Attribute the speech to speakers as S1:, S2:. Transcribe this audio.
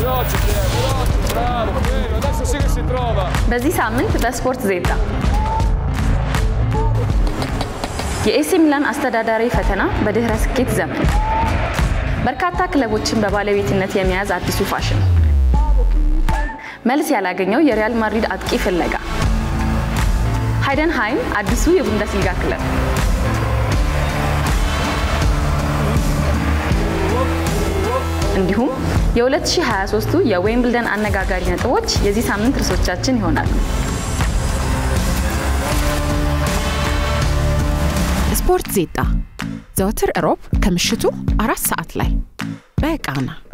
S1: በዚህ ሳምንት በስፖርት ዜጣ የኤሲ ሚላን አስተዳዳሪ ፈተና በድህረ ስኬት ዘመን በርካታ ክለቦችን በባለቤትነት የመያዝ አዲሱ ፋሽን መልስ ያላገኘው የሪያል ማድሪድ አጥቂ ፍለጋ ሃይደንሃይም አዲሱ የቡንደስሊጋ ክለብ እንዲሁም የ2023ቱ የዌምብልደን አነጋጋሪ ነጥቦች የዚህ ሳምንት ርዕሶቻችን ይሆናሉ።
S2: ስፖርት ዜጣ ዘወትር እሮብ ከምሽቱ አራት ሰዓት ላይ በቃና